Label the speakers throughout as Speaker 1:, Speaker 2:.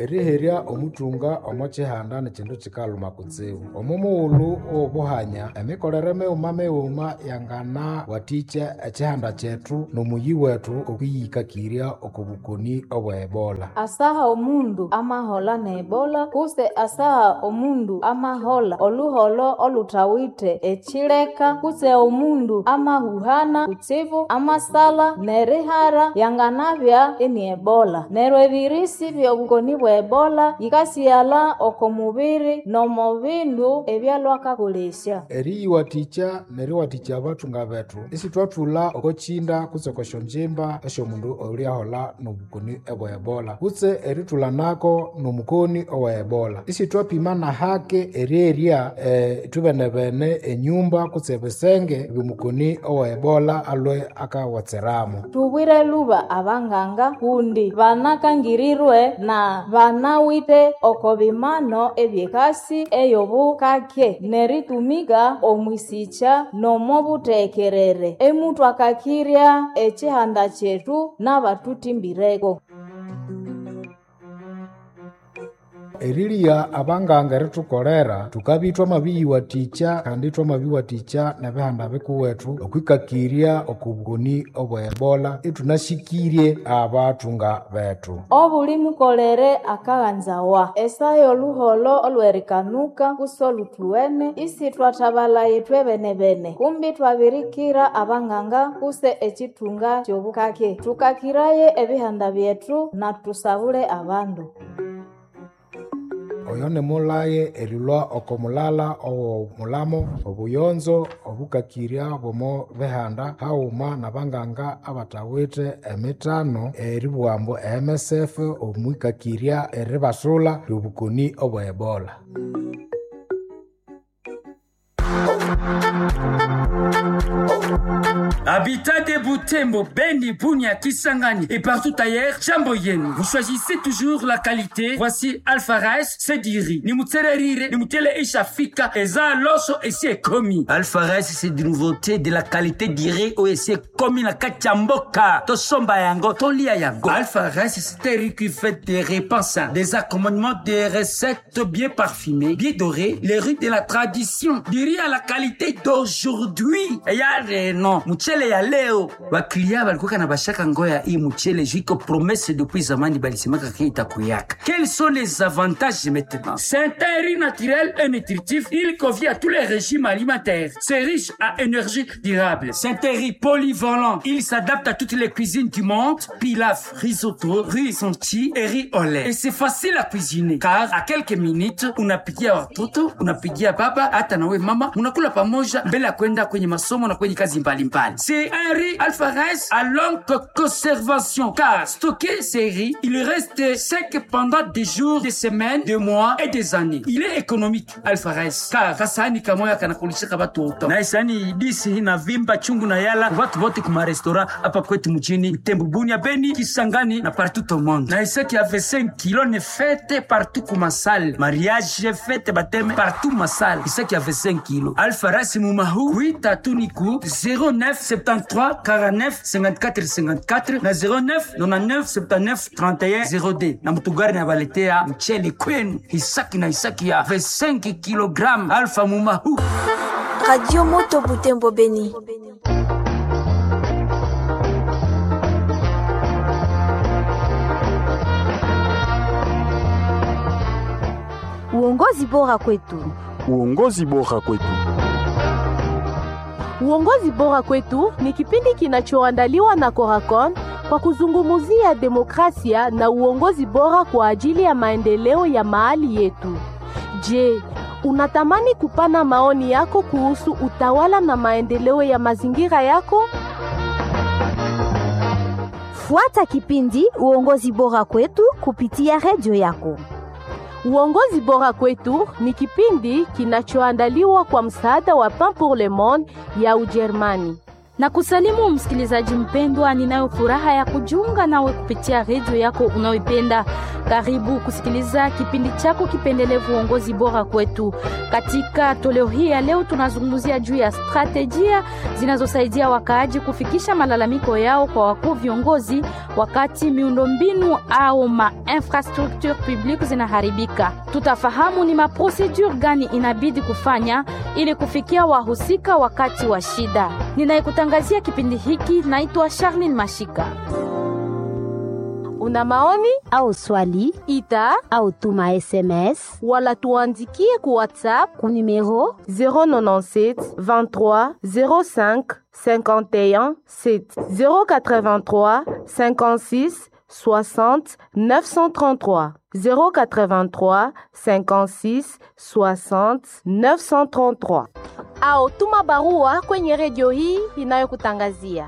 Speaker 1: eriherya omuthunga omo kihanda ni kindu kikaluma kutsibu omo mughulhu owobuhanya emikolere mighuma mighuma yangana wathikya ekihanda kyethu nomuyi wethu okwiyikakirya oko bukoni obwa ebola
Speaker 2: asaha omundu amahola ne ebola kuse asaha omundu amahola oluholo olutawithe ekileka kuse omundu amahuhana kutsibu amasala nerihara yanganabya ini ebola neryo ebirisi byobukoni bwa ebola yikasighalha oko mubiri nomo bindu ebyalwakakolesya
Speaker 1: eriyiwathikya neriwathikya abathunga bethu isithwathulha oko kinda kutse oko syonjimba esyomundu oyuliaholha nobukoni obwa ebola kutse erithulha nako nomukoni owa ebola isithwapima nahake erierya eh, ithubene enyumba kutse ebisenge byomukoni owa ebola alwe akawatsiramo
Speaker 2: tubwire luba abanganga kundi banakangirirwe na banawithe oko bimano ebyekasi eyobukake neritumika omwisikya nomo butekerere emuthwakakirya ekihanda kyethu n'abatuthimbireko
Speaker 1: erilya abanganga erithukolera tukabya thwamabiyiwathikya kandi thwamabiwathikya nebihanda bikuwethu okwikakirya oko bukoni obwa ebola ithunahikirye abathunga bethu
Speaker 2: obuli mukolere akaghanzawa esaha y'oluholo olwerikanuka kusi oluthuwene isithwathabalaye ithwebenebene kumbi twabirikira abanganga kuse ekithunga ky'obukake thukakiraye ebihanda byethu na tusabule abandu
Speaker 1: oyo nimulaye erilwa oko mulala owomulamo obuyonzo obukakirya bwomo bihanda haghuma nabanganga abathawithe emithano eribughambu emsf omwikakirya eribasula lyobukoni obwa ebola
Speaker 3: Habitat de Butembo, Beni, Bunia, Kisangani et partout ailleurs, Jamboyen. Vous choisissez toujours la qualité. Voici Alpha Rice, Sediri. Nimutsererire, nimutele ishafika, eza loso esi komi.
Speaker 4: Alpha Rice, c'est des nouveautés de la qualité d'iré ou esi komi na kachamboka. Tosomba yango, tolia yango.
Speaker 3: Alpha Rice, c'est un riz qui fait des repas sains, des accommodements, des recettes bien parfumées, bien dorées, les riz de la tradition, du riz à la qualité d'aujourd'hui.
Speaker 4: Et y a des noms. Mchele ya leo waklia balikuwa na bashaka ngoya hii mchele juiko promesse depuis zamani balisemaka ke itakuyaka.
Speaker 3: Quels sont les avantages maintenant C'est un riz naturel et nutritif. Il convient à tous les régimes alimentaires. C'est riche à énergie durable. C'est un riz polyvalent. Il s'adapte à toutes les cuisines du monde. Pilaf, risotto, riz sonti et riz au lait. Et c'est facile à cuisiner car à quelques minutes unapikia watoto, unapikia baba, hata nawe mama, unakula pamoja mbele ya kwenda kwenye masomo na kwenye kazi mbalimbali. C'est un riz alpha rice à longue conservation car stocké ces riz, il reste sec pendant des jours, des semaines, des mois et des années. Il est économique alpha rice car kasani kamoya kanakulishika watoto.
Speaker 4: Na isani disi na vimba chungu na yala watu wote kuma restaurant hapa kwetu mjini Tembu, Bunia, Beni, Kisangani na partout au monde.
Speaker 3: Na isaki ya 25 kilos ne fête partout kuma salle.
Speaker 4: Mariage fête bateme partout ma salle. Isaki ya 25 kilos.
Speaker 3: Alpha rice mumahu kuita tuniku 09 73 49 54 54 na 09 99 79 31 02
Speaker 4: na mutugari na baletea mchele kwenu hisaki na hisaki ya 25 kilogram alfa mumahu
Speaker 5: Radio Moto Butembo Beni. Uongozi bora kwetu.
Speaker 6: Uongozi bora kwetu.
Speaker 7: Uongozi bora kwetu ni kipindi kinachoandaliwa na Coracon kwa kuzungumzia demokrasia na uongozi bora kwa ajili ya maendeleo ya mahali yetu. Je, unatamani kupana maoni yako kuhusu utawala na maendeleo ya mazingira yako?
Speaker 5: Fuata kipindi Uongozi bora kwetu kupitia redio yako.
Speaker 7: Uongozi bora kwetu ni kipindi kinachoandaliwa kwa msaada wa Pain pour le Monde ya Ujerumani.
Speaker 8: na kusalimu msikilizaji mpendwa, ninayo furaha ya kujiunga nawe kupitia redio yako unayoipenda Karibu kusikiliza kipindi chako kipendelevu uongozi bora kwetu. Katika toleo hii ya leo, tunazungumzia juu ya strategia zinazosaidia wakaaji kufikisha malalamiko yao kwa wakuu viongozi wakati miundombinu au ma infrastructure publique zinaharibika. Tutafahamu ni maprosedure gani inabidi kufanya ili kufikia wahusika wakati wa shida. Ninayekutangazia kipindi hiki naitwa Charlene Mashika.
Speaker 7: Una maoni
Speaker 5: au swali
Speaker 7: ita
Speaker 5: au tuma SMS
Speaker 7: wala tuandikie ku WhatsApp
Speaker 5: ku numero
Speaker 7: 097 23 05 51 7 083 56 60 933 083 56 60 933 au tuma barua kwenye redio hii inayokutangazia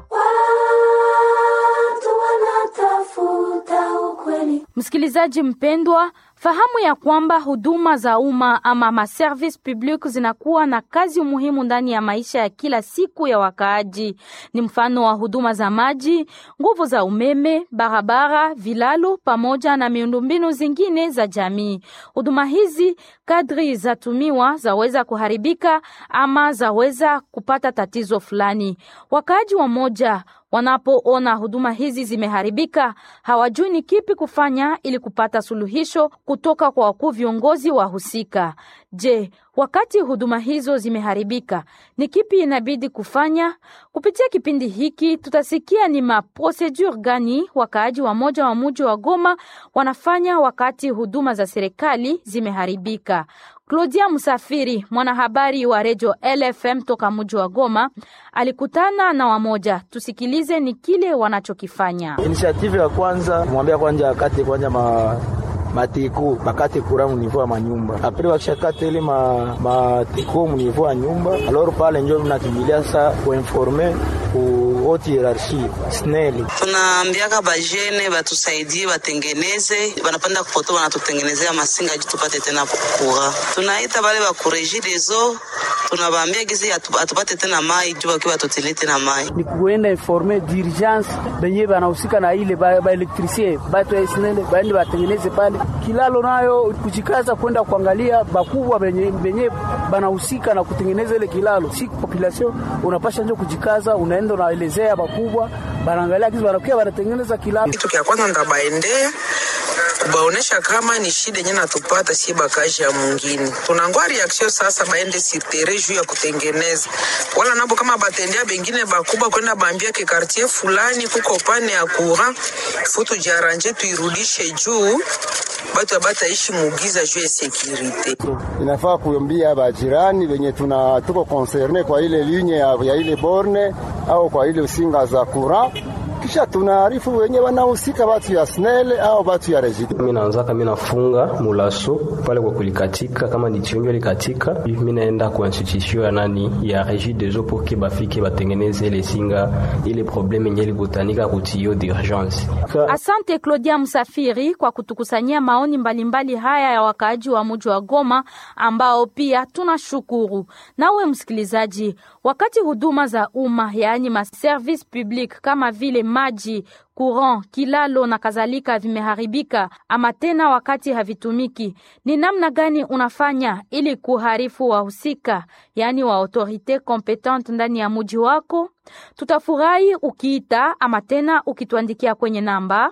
Speaker 8: Msikilizaji mpendwa, fahamu ya kwamba huduma za umma ama maservice public zinakuwa na kazi muhimu ndani ya maisha ya kila siku ya wakaaji. Ni mfano wa huduma za maji, nguvu za umeme, barabara, vilalo pamoja na miundombinu zingine za jamii. Huduma hizi kadri zatumiwa zaweza kuharibika ama zaweza kupata tatizo fulani. Wakaaji wa moja wanapoona huduma hizi zimeharibika, hawajui ni kipi kufanya ili kupata suluhisho kutoka kwa wakuu viongozi wa husika. Je, wakati huduma hizo zimeharibika, ni kipi inabidi kufanya? Kupitia kipindi hiki tutasikia ni maprosedure gani wakaaji wa moja wa muji wa Goma wanafanya wakati huduma za serikali zimeharibika. Claudia Musafiri, mwanahabari wa redio LFM toka muji wa Goma, alikutana na wamoja. Tusikilize ni kile wanachokifanya.
Speaker 9: Initiative ya kwanza mwambia kwanja akate kwanja ma matiku bakate kura munivo ya manyumba apre bakishakate ile ma, matiku munivo ya nyumba alor pale njo mnakimbilia sa kuinforme ku haute hierarchie sneli
Speaker 10: tunaambiaka bajene batusaidie batengeneze banapanda kupoto banatutengenezea masinga ji tupate tena kura tunaita bale bakureji dezo tunabaambia gizi atupate tena mai juu bakiwa batutili tena mai
Speaker 11: ni kuenda informe d'urgence benye banahusika na ile baelektrisie ba batu ya snele baende batengeneze pale kilalo nayo kujikaza kwenda kuangalia bakubwa benye, benye banahusika na kutengeneza ile kilalo. Si population unapasha njo kujikaza, unaenda unaelezea bakubwa, banaangalia kizi banakuya banatengeneza kilalo.
Speaker 10: Kitu kya kwanza ndabaendea kubaonesha kama ni shida yenye natupata si bakaji ya mwingine, tunangwa reaction sasa, baende sirtere juu ya kutengeneza, wala nabo kama batendea bengine bakubwa kwenda bambia ke quartier fulani kuko pane ya courant futu jaranje tuirudishe juu batu abataishi mugiza juu ya sekirite.
Speaker 12: Inafaa kuambia bajirani wenye tuna tuko concerne kwa ile linye ya, ya ile borne au kwa ile usinga za kura kisha tunaarifu wenye wanahusika batu ya snele au batu ya rejidi.
Speaker 13: Mimi naanzaka mimi nafunga mulaso pale kwa kulikatika, kama ni tionjo likatika, mimi naenda kwa institution ya nani ya regie des eaux pour que bafike batengeneze ile singa ile probleme yenye likutanika kutio d'urgence.
Speaker 8: Asante Claudia Msafiri kwa kutukusanyia maoni mbalimbali mbali haya ya wakaaji wa mji wa Goma ambao pia tunashukuru. Nawe msikilizaji, wakati huduma za umma yaani ma service public kama vile maji, courant, kilalo na kadhalika vimeharibika ama tena wakati havitumiki, ni namna gani unafanya ili kuharifu wahusika, yaani wa autorite competente ndani ya muji wako? Tutafurahi ukiita ama tena ukituandikia kwenye namba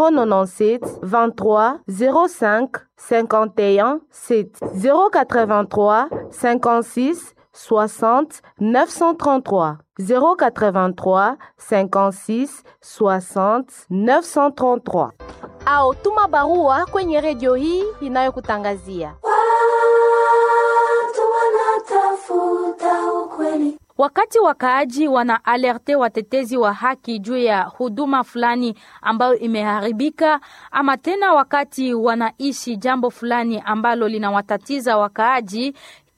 Speaker 7: 097 23 05 51 7 083 56 60 933 083 56 60 933 au tuma barua kwenye redio hii inayokutangazia.
Speaker 8: Wakati wakaaji wana alerte watetezi wa haki juu ya huduma fulani ambayo imeharibika, ama tena wakati wanaishi jambo fulani ambalo linawatatiza wakaaji,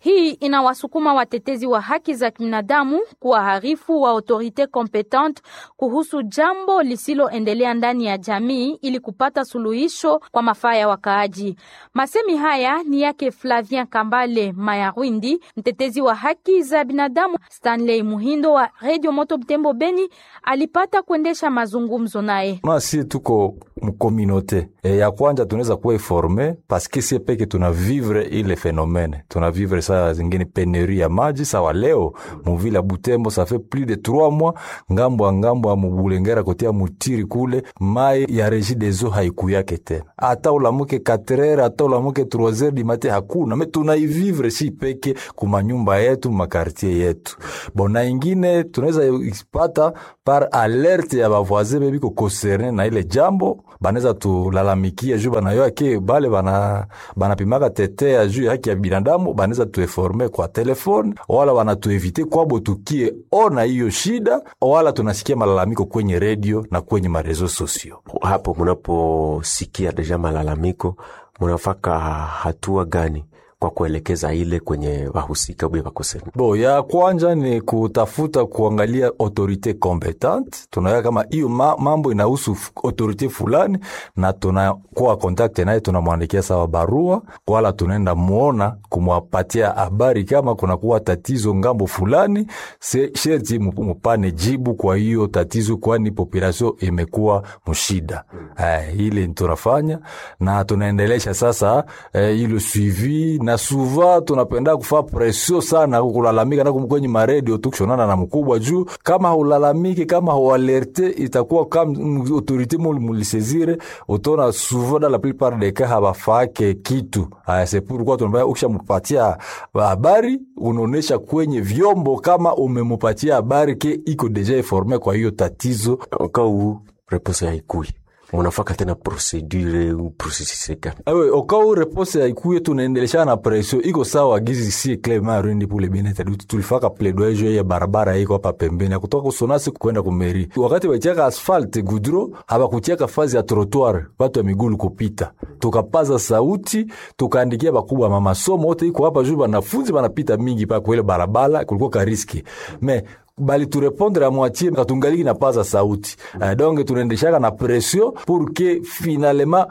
Speaker 8: Hii inawasukuma watetezi wa haki za binadamu kuwaharifu wa autorite competente kuhusu jambo lisiloendelea ndani ya jamii ili kupata suluhisho kwa mafaa ya wakaaji. Masemi haya ni yake Flavien Kambale Mayarwindi, mtetezi wa haki za binadamu. Stanley Muhindo wa Radio Moto Butembo Beni alipata kuendesha mazungumzo naye.
Speaker 14: si tuko mkominote e, ya kwanja tunaweza kuwa informe paske sie peke tuna vivre ile fenomene tuna vivre saa zingine peneri ya maji sawa leo muvile ya Butembo ça fait plus de 3 mois ngambo ya ngambo ya mubulengera kotia mutiri kule mai ya reji dezo haikuyake tena ata ulamuke 4 heures ata ulamuke 3 heures di mate hakuna me tunaivivre si peke kumanyumba yetu makartier yetu bona ingine tunaweza ipata par alerte ya bavoisin bebiko concerne na ile jambo banaweza tulalamikia juu banayoa ke bale bana banapimaka tetea juu ya haki ya binadamu banaweza tueforme kwa telefone wala wanatuevite kwabo tukie ona hiyo shida wala tunasikia malalamiko kwenye redio na kwenye marezo sosio
Speaker 15: hapo munaposikia deja malalamiko munafaka hatua gani kwa kuelekeza ile kwenye wahusika bwe bakosema
Speaker 14: bo ya kwanja ni kutafuta kuangalia autorite competente tunaweka kama hiyo ma, mambo inahusu autorite fulani na tunakuwa kontakte naye tunamwandikia sawa barua wala tunaenda muona kumwapatia habari kama kunakuwa tatizo ngambo fulani sherti mupane jibu kwa hiyo tatizo kwani population imekuwa mshida eh, ile tunafanya na tunaendelesha sasa eh, ilo suivi na suva tunapenda kufaa presio sana kulalamika na kwenye maredio tukishonana na mkubwa juu kama haulalamiki kama haualerte itakuwa kama autorite mulisezire utona suva da la plupart des cas habafake kitu aya c'est pourquoi tunabaya ukishamupatia habari unaonesha kwenye vyombo kama umemupatia habari ke iko deja informe kwa hiyo tatizo
Speaker 15: kau reponse haikui munafaka tena procedure processus gani
Speaker 14: awe okau repose haikuye tunaendeleshana na presio iko sawa gizi si clement rundi pour le bien-être tulifaka plaidoyer ya barabara iko hapa pembeni kutoka kusonasi kwenda kumeri wakati wachaka asfalt gudro habakucheka fazi ya trottoir watu ya migulu kupita tukapaza sauti tukaandikia bakubwa mama somo wote iko hapa juu banafunzi banapita mingi pa kwele barabara kulikuwa kariski me bali turepondre a moitié katungaliki na paza sauti uh, donc tunaendeshaka na pression pour que finalement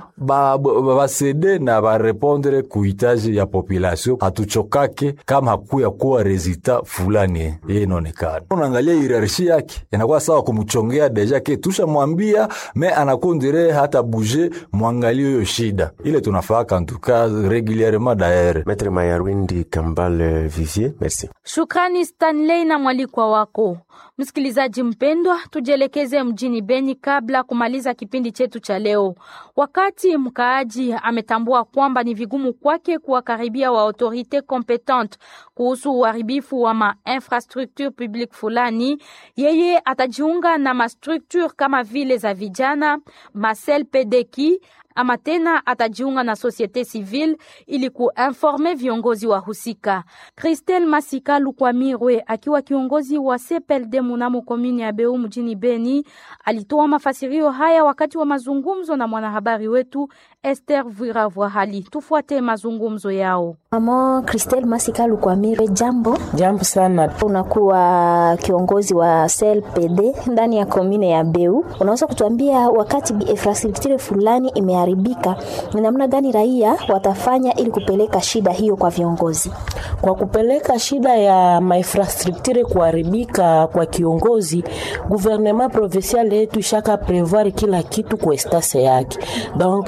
Speaker 14: basede ba, ba na barepondre kuhitaji ya population hatuchokake kama hakuya kuwa resultat fulani ye inaonekana unaangalia hierarchie yake inakuwa sawa kumchongea deja ke tusha mwambia me anakondire hata bouge mwangalie hiyo shida ile tunafaka antuka regulierement daere
Speaker 15: Maître Mayarwindi Kambale Vivier merci
Speaker 8: Shukrani Stanley na mwalikwa wako. Msikilizaji mpendwa, tujielekeze mjini Beni kabla kumaliza kipindi chetu cha leo. Wakati mkaaji ametambua kwamba ni vigumu kwake kuwakaribia wa autorite competente kuhusu uharibifu wa ma infrastructure publique fulani, yeye atajiunga na mastructure kama vile za vijana, Marcel Pedeki ama tena atajiunga na societe civile ili kuinforme viongozi wa husika. Christelle Masika Lukwamirwe akiwa kiongozi wa CPLD munamo komini ya Beu mjini Beni alitoa mafasirio haya wakati wa mazungumzo na mwanahabari wetu Esther Vuiravwahali. Tufuate mazungumzo yao.
Speaker 16: Mama Christelle Masika Lukwamirwe, jambo.
Speaker 17: Jambo sana.
Speaker 16: Unakuwa kiongozi wa CLPD ndani ya komine ya Beu, unaweza kutuambia wakati infrastructure fulani ime haribika ni namna gani raia watafanya ili kupeleka shida hiyo kwa viongozi?
Speaker 17: Kwa kupeleka shida ya mainfrastructure kuharibika kwa kiongozi, gouvernement provincial yetu ishaka prevoir kila kitu kwa estase yake. Donc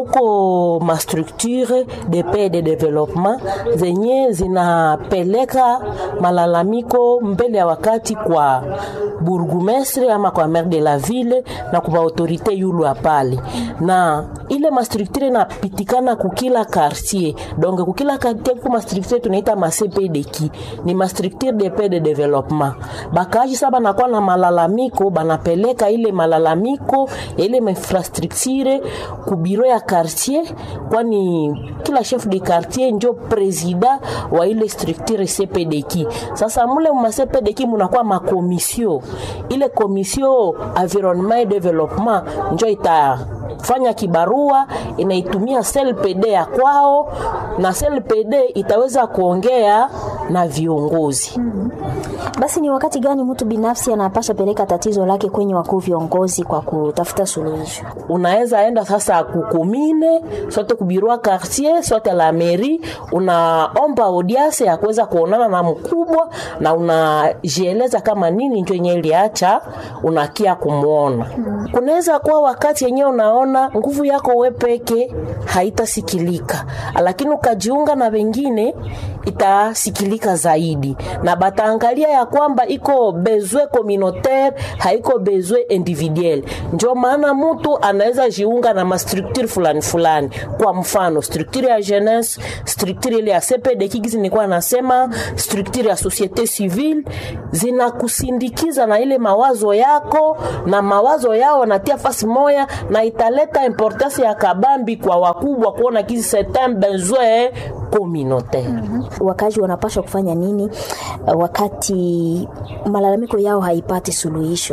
Speaker 17: kuko mastructure de paix de development zenye zinapeleka malalamiko mbele ya wakati kwa burgumestre ama kwa maire de la ville na kwa autorite yulu apale na ile mastructure inapitikana kukila quartier donc kukila quartier kuko mastructure tunaita ma CPDK ni mastructure de paix de development bakaji sasa banakuwa na malalamiko banapeleka ile malalamiko ya ile infrastructure ku biro ya quartier kwani kila chef de quartier njo presida wa ile structure CPDK. Sasa mule ma CPDK munakuwa makomisio, ile komisio environnement et development njo ita fanya kibarua inaitumia CLPD ya kwao na CLPD itaweza kuongea na viongozi.
Speaker 16: Basi ni wakati gani mtu binafsi anapasha peleka tatizo lake kwenye wakuu viongozi kwa kutafuta suluhisho?
Speaker 17: Unaweza enda sasa kukumine sote kubirua quartier sote la mairie, unaomba audience ya kuweza kuonana na mkubwa na unajieleza kama nini ndio yenyewe iliacha unakia kumwona. Kunaweza kuwa wakati yenyewe unaona nguvu yako we peke haitasikilika, lakini ukajiunga na wengine itasikilika zaidi, na bataangalia ya kwamba iko bezwe communautaire haiko bezwe individuel. Ndio maana mtu anaweza jiunga na mastructure fulani fulani, kwa mfano structure ya jeunesse, structure ile ya CPD kigizi nilikuwa nasema, structure ya societe civile zinakusindikiza na ile mawazo yako na mawazo yao wanatia fasi moya, na italeta importance ya kabambi kwa wakubwa kuona kizi certain besoin communautaire.
Speaker 16: Wakazi wanapaswa kufanya nini uh, wakati malalamiko yao haipati suluhisho?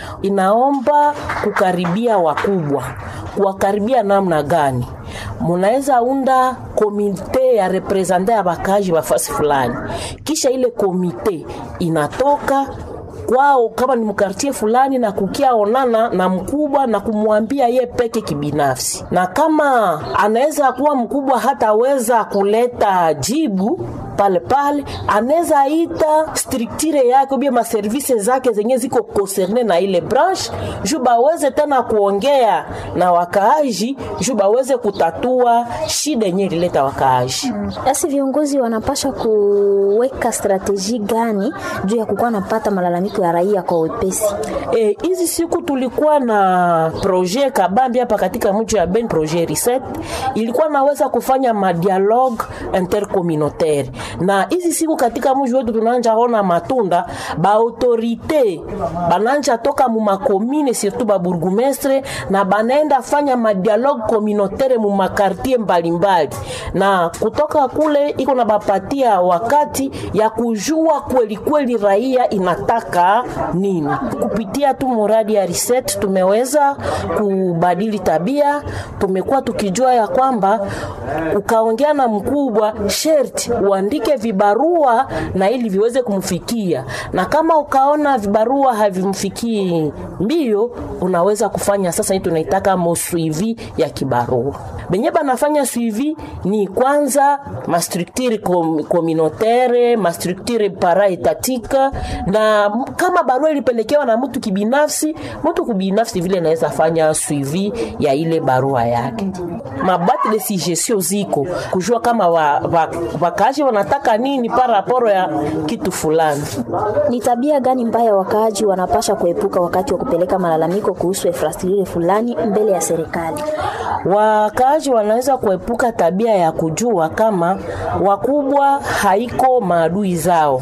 Speaker 17: Inaomba kukaribia wakubwa. Kuwakaribia namna gani? Munaweza unda komite ya represente ya bakaji wa fasi fulani, kisha ile komite inatoka kwao kama ni mkartie fulani na kukia onana na mkubwa na kumwambia ye peke kibinafsi, na kama anaweza kuwa mkubwa hataweza kuleta jibu pale pale, anaweza ita structure yake ubie maservise zake zenye ziko concerne na ile branche juu baweze tena kuongea na wakaaji juu baweze kutatua shida yenye ilileta wakaaji.
Speaker 16: Basi viongozi wanapasha kuweka strateji gani juu ya kukuwa napata malalamiko ya raia kwa wepesi?
Speaker 17: Eh, hizi siku tulikuwa na projet kabambi hapa katika mji wa Ben, projet reset ilikuwa naweza kufanya madialogue intercommunautaire, na hizi siku katika mji wetu tunaanja ona matunda ba autorite bananja toka mu makomine surtout ba bourgmestre na banaenda fanya madialogue communautaire mu makartie mbalimbali, na kutoka kule iko na bapatia wakati ya kujua kweli kweli raia inataka nini. Kupitia tu muradi ya reset tumeweza kubadili tabia. Tumekuwa tukijua ya kwamba ukaongea na mkubwa, sherti uandike vibarua na ili viweze kumfikia, na kama ukaona vibarua havimfikii mbio, unaweza kufanya sasa hii tunaitaka mosuivi ya kibarua. Benye banafanya suivi ni kwanza mastructure com, communautaire mastructure para etatika, na kama barua ilipelekewa na mtu kibinafsi, mtu kibinafsi vile anaweza fanya suivi ya ile barua yake. Mabati de suggestion ziko kujua kama wakaaji wa, wa wanataka nini paraporo ya kitu fulani.
Speaker 16: Ni tabia gani mbaya wakaaji wanapasha kuepuka wakati wa kupeleka malalamiko kuhusu infrastructure fulani mbele ya serikali?
Speaker 17: Wakaaji wanaweza kuepuka tabia ya kujua kama wakubwa haiko maadui zao,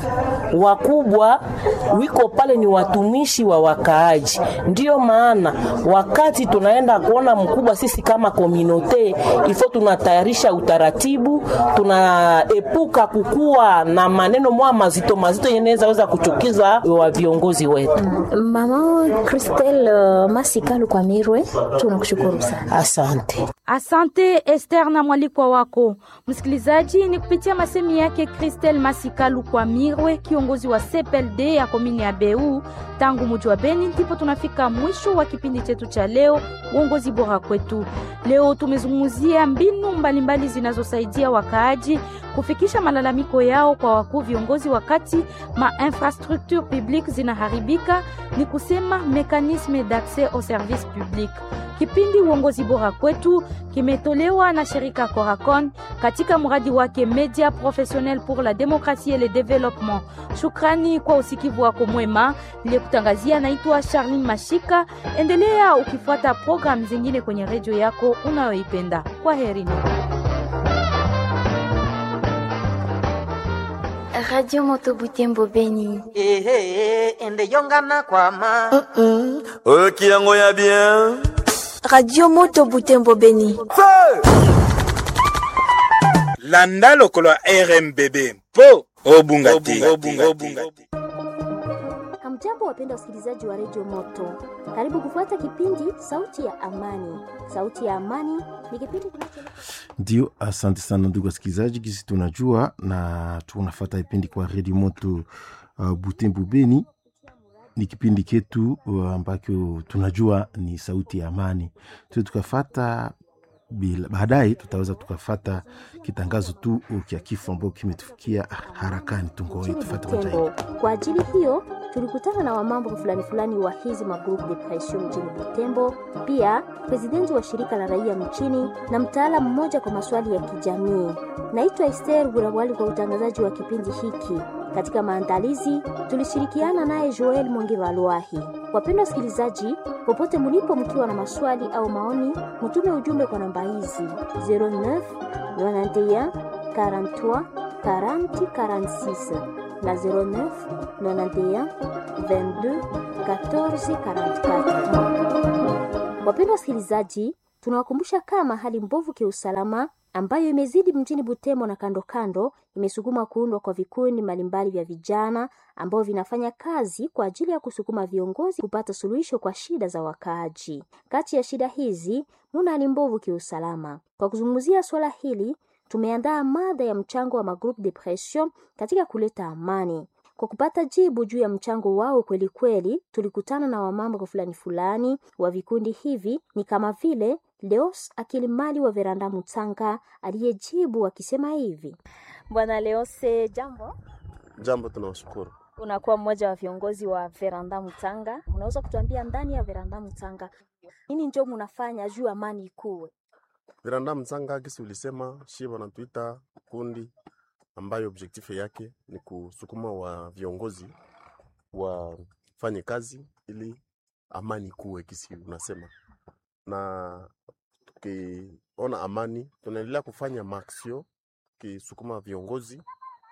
Speaker 17: wakubwa wiko pale ni watumishi wa wakaaji. Ndiyo maana wakati tunaenda kuona mkubwa, sisi kama komunote ifo tunatayarisha utaratibu, tunaepuka kukuwa na maneno mwa mazito mazito yenaweza weza kuchukiza wa viongozi wetu.
Speaker 16: Mama Christelle uh, Masikalu kwa Mirwe, tunakushukuru sana.
Speaker 17: Asante.
Speaker 8: Asante Esther na mwalikwa wako msikilizaji. Ni kupitia masemi yake Christelle Masikalu kwa Mirwe, kiongozi wa CPLD ya komini ya Beu tangu muji wa Beni, ndipo tunafika mwisho wa kipindi chetu cha leo, uongozi bora kwetu. Leo tumezungumzia mbinu mbalimbali zinazosaidia wakaaji kufikisha malalamiko yao kwa wakuu viongozi wakati ma infrastructure publique zinaharibika, ni kusema mekanisme d'accès au service public. Kipindi uongozi bora kwetu kimetolewa na shirika Coracon katika mradi wake Media Professionnel pour la Démocratie et le Développement. Shukrani kwa usikivu wako mwema. Niliyekutangazia naitwa Charlene Mashika. Endelea ukifuata programu zingine kwenye redio yako unayoipenda. Kwa herini.
Speaker 18: Radio Moto Butembo Beni.
Speaker 19: Ehe, ende yongana kwa ma.
Speaker 20: Ok, yango ya bien.
Speaker 18: Radio Moto Butembo Beni.
Speaker 19: Feu!
Speaker 21: landa lokolo ya rmbb mpo obunga te
Speaker 16: Hamjambo, wapenda wasikilizaji wa redio Moto, karibu kufuata kipindi Sauti ya Amani. Sauti ya Amani ni kipindi kinacho
Speaker 22: Ndio, asante sana ndugu wasikilizaji, kisi tunajua na tunafata kipindi kwa redio moto uh, Butembo Beni. Ni kipindi ketu uh, ambacho tunajua ni sauti ya amani, tu tukafata bila baadaye tutaweza tukafata kitangazo tu kya kifo ambao kimetufikia harakani. Tungoe tufate kwa
Speaker 16: Butembo. Kwa ajili hiyo tulikutana na wamambo fulani fulani wa hizi magroup de pression mjini Butembo, pia presidenti wa shirika la raia mchini na mtaalamu mmoja kwa maswali ya kijamii. Naitwa Esther Burawali kwa utangazaji wa kipindi hiki. Katika maandalizi tulishirikiana naye Joel Mwongi Valwahi. Wapendwa wasikilizaji, popote mlipo, mkiwa na maswali au maoni, mtume ujumbe kwa namba hizi 09 91 43 40 46 na 09 91 22 14 44. Wapendwa wasikilizaji, tunawakumbusha kama hali mbovu kiusalama ambayo imezidi mjini Butembo na kando kando imesukuma kuundwa kwa vikundi mbalimbali vya vijana ambao vinafanya kazi kwa ajili ya kusukuma viongozi kupata suluhisho kwa shida za wakaaji. Kati ya shida hizi muna hali mbovu kiusalama. Kwa kuzungumzia suala hili, tumeandaa mada ya mchango wa magroupe de pression katika kuleta amani. Kwa kupata jibu juu ya mchango wao kweli kweli, tulikutana na wamambo fulani fulani wa vikundi hivi, ni kama vile Leos Akilimali wa Veranda Mutanga aliyejibu akisema hivi: Bwana Leose, jambo.
Speaker 23: Jambo, tunawashukuru.
Speaker 16: Unakuwa mmoja wa viongozi wa Veranda Mutanga, unaweza kutuambia ndani ya Veranda Mutanga nini njo munafanya juu amani ikuwe?
Speaker 23: Veranda Mtanga kisi ulisema shie wanatuita kundi ambayo objectif yake ni kusukuma wa viongozi wafanye kazi ili amani kuwe, kisi unasema na tukiona amani, tunaendelea kufanya maaksio kisukuma viongozi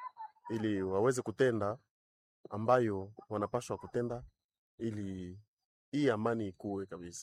Speaker 23: ili waweze kutenda ambayo wanapashwa kutenda ili hii amani ikuwe kabisa.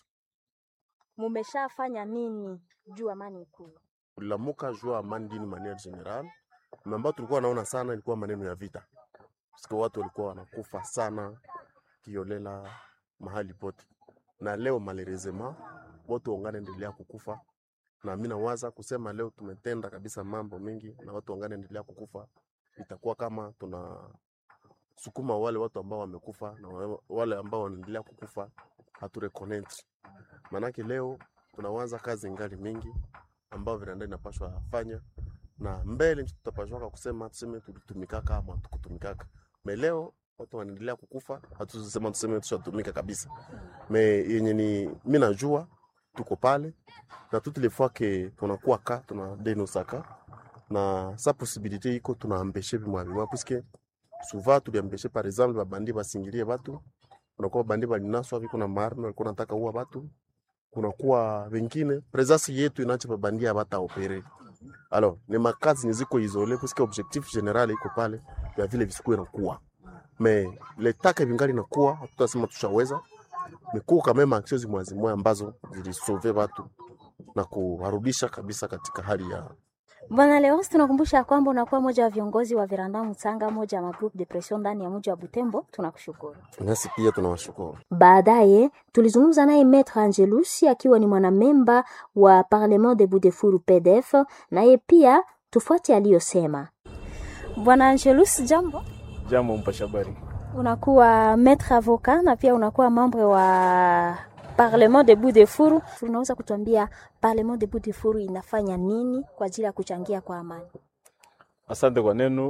Speaker 16: Mumeshafanya nini juu amani ikuwe?
Speaker 23: Ulilamuka jua amani dini maniere general, ambayo tulikuwa naona sana ilikuwa maneno ya vita, sika watu walikuwa wanakufa sana kiolela mahali pote, na leo malerezema watu wangana endelea kukufa, na mimi nawaza kusema leo tumetenda kabisa mambo mengi, na watu wangana endelea kukufa, itakuwa kama tuna sukuma wale watu ambao wamekufa na wale ambao wanaendelea kukufa hatureconnect. Manake leo tunawaza kazi ngali mingi ambao vinanda inapashwa fanya na mbele tutapashwaka kusema tuseme tulitumikaka ama tukutumikaka. Me leo watu wanaendelea kukufa, hatusema tuseme tushatumika kabisa. Me yenye ni mimi najua tuko pale na toutes les fois que tunakuwa ka tuna denosaka na sa possibilité iko tunaambeshe bimwa bimwa puisque souvent tuliambeshe par exemple babandi basingilie batu, kunakuwa bandi balinaswa viko na maarme walikuwa nataka uwa batu, kunakuwa wengine presence yetu inacha babandi abata opere alors ni makazi niziko isole puisque objectif general iko pale ya vile visikuwe nakuwa me letaka vingali nakuwa hatutasema tushaweza mikuwa kama action zimwazimwe ambazo zilisove watu na kuwarudisha kabisa katika hali ya
Speaker 16: Bwana Leos, tunakumbusha kwamba unakuwa moja wa viongozi wa Veranda Mutanga, moja wa magroup depression ndani ya mji wa Butembo. Tunakushukuru.
Speaker 23: nasi pia tunawashukuru.
Speaker 16: Baadaye tulizungumza naye Maître Angelusi akiwa ni mwanamemba wa Parlement de Budefuru PDF, naye pia tufuate aliyosema. Bwana Angelus, jambo.
Speaker 24: Jambo mpasha habari.
Speaker 16: Unakuwa maître avocat na pia unakuwa membre wa Parlement de Budefuru. Unaweza kutuambia Parlement de Budefuru inafanya nini kwa ajili ya kuchangia kwa amani?
Speaker 24: Asante kwa neno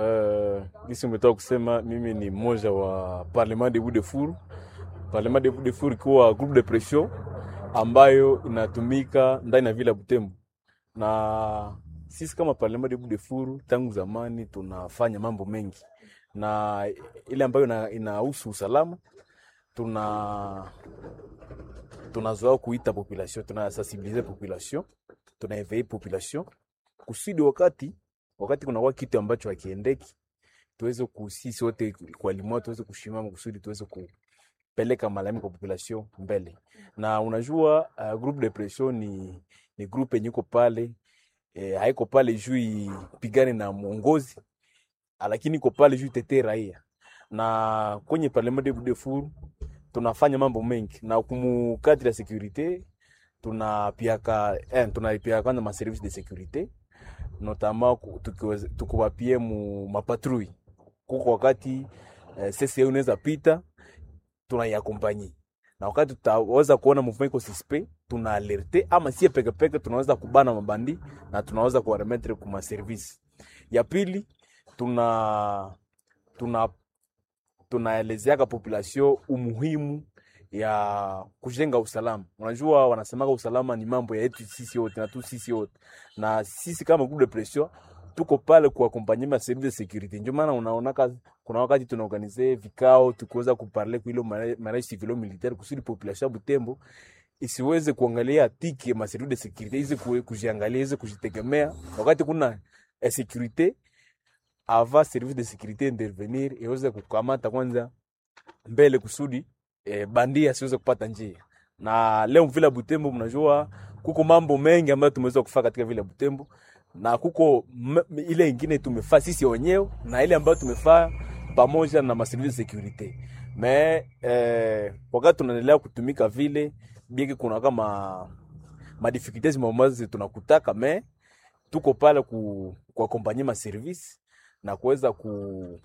Speaker 24: uh, gisi umetoka kusema. Mimi ni mmoja wa Parlement de Budefuru. Parlement de Budefuru ikiwa groupe de pression ambayo inatumika ndani ya vile ya Butembo, na sisi kama Parlement de Budefuru tangu zamani tunafanya mambo mengi, na ile ambayo inahusu usalama tuna tunazoea kuita population, tunasensibilize population, tunaevei population kusudi wakati wakati kunakuwa kitu ambacho hakiendeki, tuweze kusisi wote kwa limao tuweze kushimama kusudi tuweze kupeleka malalamiko kwa population mbele. Na unajua uh, groupe de pression ni, ni groupe yenye iko pale e, haiko pale juu ipigane na mwongozi, lakini iko pale juu itetee raia. Na kwenye parlement de Budefuru tunafanya mambo mengi na kumu kadri ya securite tunapiaka eh, tunapiaka kwanza ma service de securite notamment tukiwapie mu mapatrui kuko wakati eh, CCA unaweza pita tunaiakompanyi na wakati tutaweza kuona movement iko suspect tuna alerte ama sie peke peke tunaweza kubana mabandi na tunaweza kuwaremetre kuma service. Ya pili tuna tuna tunaelezeaka population umuhimu ya kujenga usalama. Unajua, wanasemaga usalama ni mambo ya yetu sisi wote na tu sisi wote, na sisi kama groupe de pression tuko pale kuakompanye ma service de securite. Ndio maana unaona kuna wakati tunaorganize vikao tukiweza kuparle kwa ile mariage civilo militaire kusudi population ya Butembo isiweze kuangalia tiki ma service de securite, izi kujiangalia, izi kujitegemea wakati kuna eh, securite ava service de securite intervenir iweze kukamata kwanza mbele kusudi e, bandia asiweze kupata njia. Na leo vile Butembo, mnajua kuko mambo mengi ambayo tumeweza kufanya katika vile Butembo, na kuko ile ingine tumefaa sisi wenyewe na ile ambayo tumefaa pamoja na maservice de securite me eh, wakati tunaendelea kutumika vile bieki, kuna kama ma difficulties mambazo tunakutaka me tuko pale ku kuakompanye ma service na kuweza ku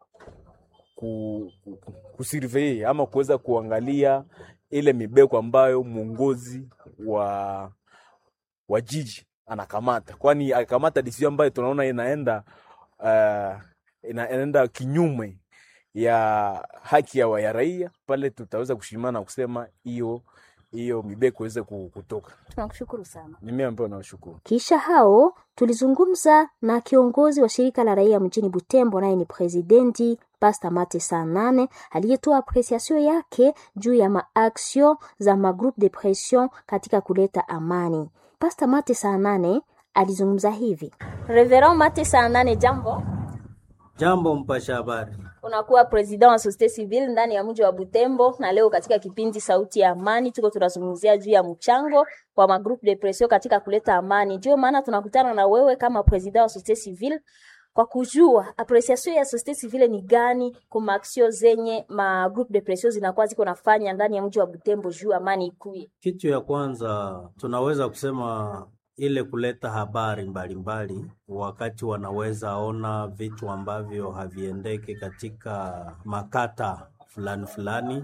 Speaker 24: ku, ku, kusurvey ama kuweza kuangalia ile mibeko ambayo mwongozi wa wa jiji anakamata, kwani akamata decision ambayo tunaona inaenda uh, ina, inaenda kinyume ya haki ya, ya raia, pale tutaweza kushimama na kusema hiyo hiyo mibeko iweze kutoka.
Speaker 16: Tunakushukuru sana.
Speaker 24: Ni mimi ambaye nawashukuru.
Speaker 16: Kisha hao tulizungumza na kiongozi wa shirika la raia mjini Butembo, naye ni presidenti Pasta Mate saa nane aliyetoa apreciation yake juu ya maaksio za magroupe de pression katika kuleta amani. Pasta Mate saa nane alizungumza hivi. Reverend Mate saa nane, jambo.
Speaker 1: Jambo mpasha habari.
Speaker 16: Unakuwa president wa societe civile ndani ya mji wa Butembo, na leo katika kipindi Sauti ya Amani tuko tunazungumzia juu ya mchango wa magroupe de pression katika kuleta amani. Ndio maana tunakutana na wewe kama president wa societe civile kwa kujua apreciation ya societe civile ni gani kwa maaksio zenye ma groupe de pression zinakuwa ziko nafanya ndani ya mji wa Butembo juu amani ikuye.
Speaker 1: Kitu ya kwanza tunaweza kusema ile kuleta habari mbalimbali mbali, wakati wanaweza ona vitu ambavyo haviendeke katika makata fulani fulani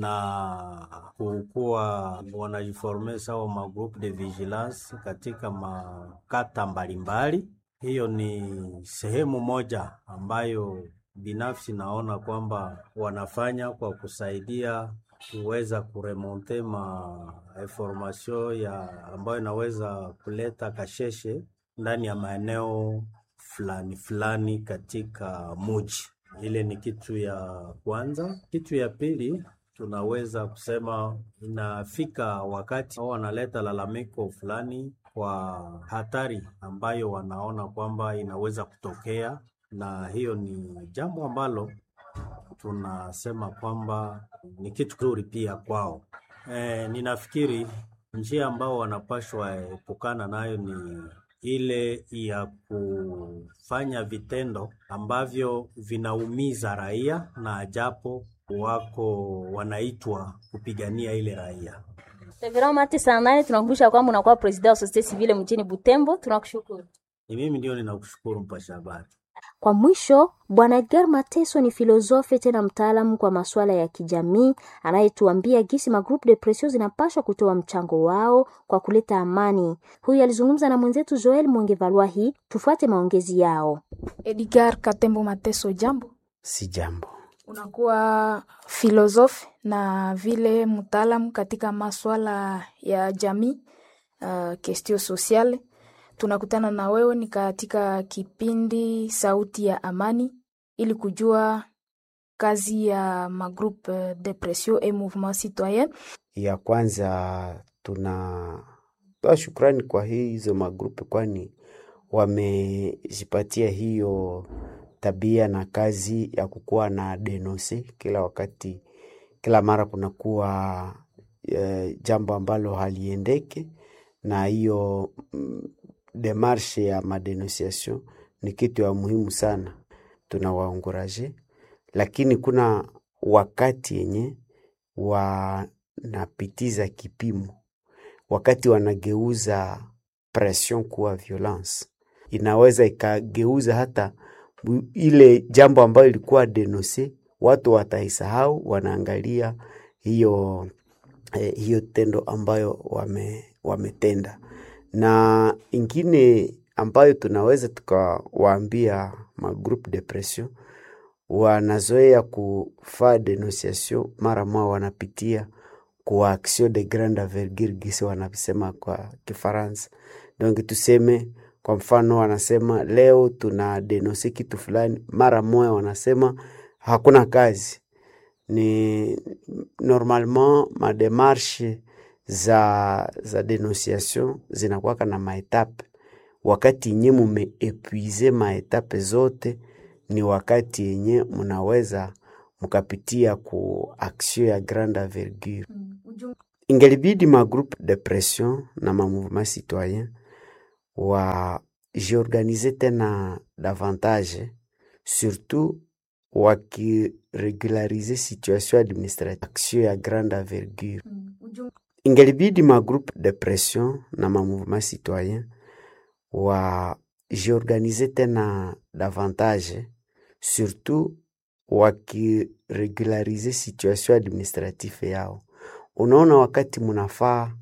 Speaker 1: na kukuwa wanajiforme sawa ma groupe de vigilance katika makata mbalimbali mbali. Hiyo ni sehemu moja ambayo binafsi naona kwamba wanafanya kwa kusaidia kuweza kuremonte ma information ya ambayo inaweza kuleta kasheshe ndani ya maeneo fulani fulani katika muji. Ile ni kitu ya kwanza. Kitu ya pili tunaweza kusema inafika wakati wanaleta lalamiko fulani kwa hatari ambayo wanaona kwamba inaweza kutokea, na hiyo ni jambo ambalo tunasema kwamba ni kitu kizuri pia kwao. E, ninafikiri njia ambao wanapashwa epukana nayo ni ile ya kufanya vitendo ambavyo vinaumiza raia na japo wako wanaitwa kupigania ile raia.
Speaker 16: Reverend Mate saa nane tunakumbusha kwamba unakuwa president wa societe civile mjini Butembo. Tunakushukuru.
Speaker 1: Ni mimi ndio ninakushukuru mpasha habari.
Speaker 16: Kwa mwisho, Bwana Edgar Mateso ni filosofe tena mtaalamu kwa masuala ya kijamii anayetuambia gisi magroupe de pression zinapaswa kutoa mchango wao kwa kuleta amani. Huyu alizungumza na mwenzetu Joel Mwongevalwahi. Tufuate maongezi yao.
Speaker 2: Edgar Katembo Mateso, jambo.
Speaker 3: Si jambo.
Speaker 2: Unakuwa filosofe na vile mtaalamu katika masuala ya jamii, uh, kestio sosiale tunakutana na wewe ni katika kipindi Sauti ya Amani ili kujua kazi ya magroupe de pression et mouvement citoyen.
Speaker 3: Ya kwanza tunatoa shukrani kwa hizo magrupe, kwani wamejipatia hiyo tabia na kazi ya kukuwa na denonse kila wakati, kila mara kunakuwa e, jambo ambalo haliendeke na hiyo mm, demarshe ya madenonciation ni kitu ya muhimu sana, tunawaonguraje, lakini kuna wakati yenye wanapitiza kipimo, wakati wanageuza pression kuwa violence, inaweza ikageuza hata ile jambo ambayo ilikuwa denonse, watu wataisahau, wanaangalia hiyo eh, hiyo tendo ambayo wame, wametenda. Na ingine ambayo tunaweza tukawaambia magroupe de pression wanazoea kufaa denunciation mara moja wanapitia kwa action de grande envergure gisi wanasema kwa Kifaransa. Donc tuseme kwa mfano, wanasema leo tuna denonse kitu fulani, mara moja wanasema hakuna kazi. Ni normalement mademarshe za, za denunciation zinakuwaka na maetape. Wakati yenye mumeepuize maetape zote ni wakati yenye munaweza mukapitia ku action ya grande envergure. Ingelibidi ma groupe de pression na ma mouvement citoyen wajiorganize tena davantage, surtout wakiregularize situation administrative, action ya grande envergure. Ingelibidi ma groupe de pression na ma mouvement citoyen wajiorganize tena davantage, surtout wakiregularize situation administrative yao. Unaona, wakati munafaa